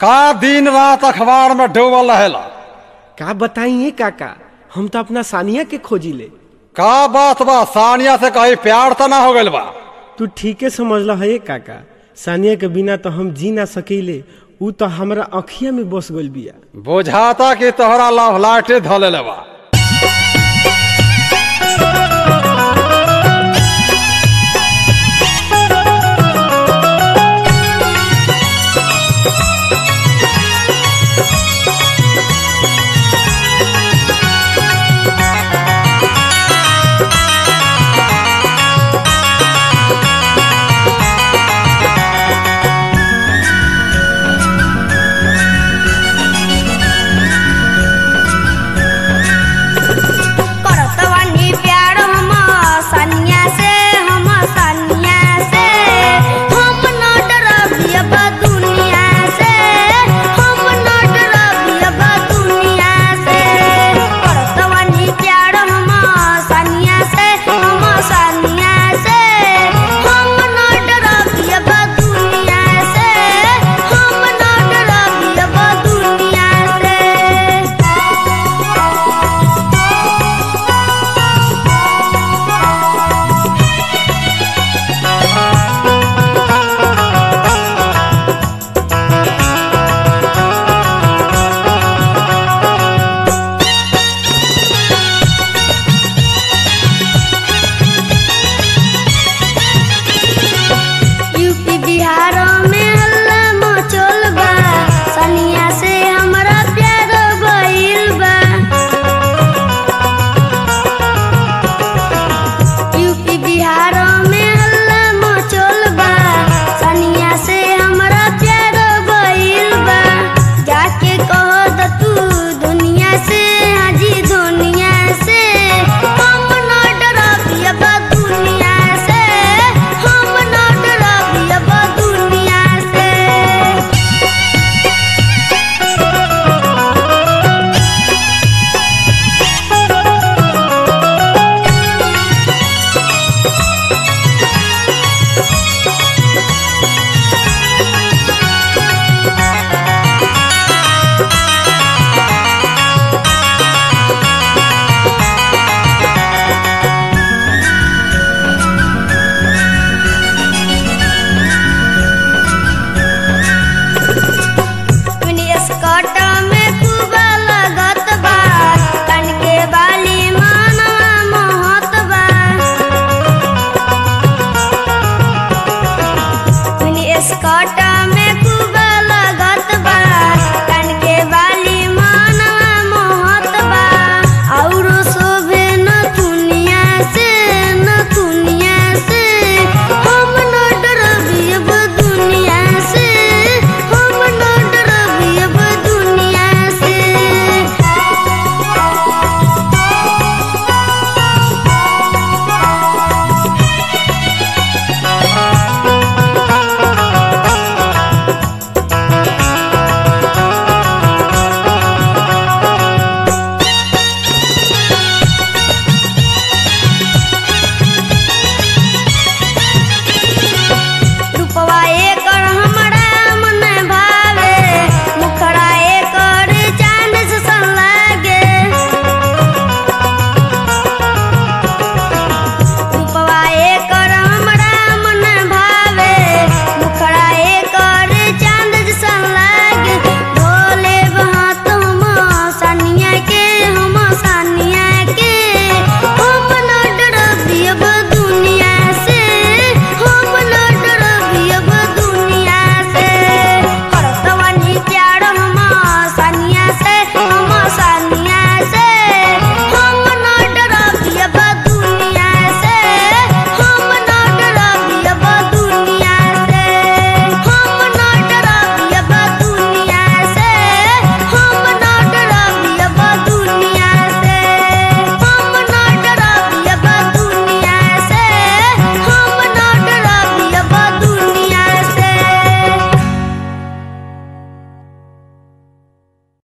का दिन रात अखबार में डूबल रहेला का बताइए काका हम तो अपना सानिया के खोजी ले का बात बा सानिया से कहीं प्यार तो ना हो गइल बा तू ठीके समझल है काका सानिया के बिना तो हम जी ना सकीले ऊ तो हमरा अखिया में बस गइल बिया बुझाता कि तोहरा लव लाटे धले बा